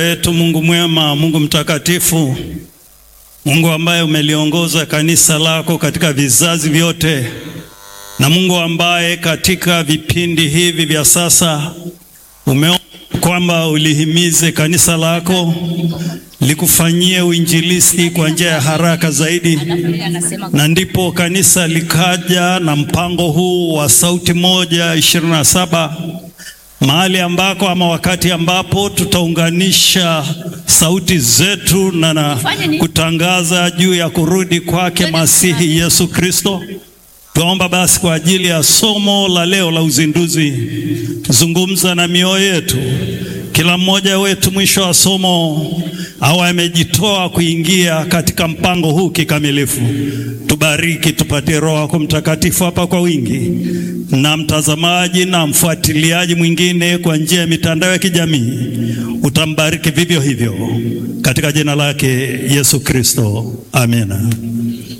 wetu Mungu mwema, Mungu mtakatifu, Mungu ambaye umeliongoza kanisa lako katika vizazi vyote, na Mungu ambaye katika vipindi hivi vya sasa umeona kwamba ulihimize kanisa lako likufanyie uinjilisti kwa njia ya haraka zaidi, na ndipo kanisa likaja na mpango huu wa sauti moja ishirini na saba mahali ambako ama wakati ambapo tutaunganisha sauti zetu na, na kutangaza juu ya kurudi kwake Masihi Yesu Kristo. Tuomba basi kwa ajili ya somo la leo la uzinduzi, zungumza na mioyo yetu. Kila mmoja wetu mwisho wa somo awe amejitoa kuingia katika mpango huu kikamilifu. Tubariki, tupatie Roho yako Mtakatifu hapa kwa wingi, na mtazamaji na mfuatiliaji mwingine kwa njia ya mitandao ya kijamii utambariki vivyo hivyo, katika jina lake Yesu Kristo, amina.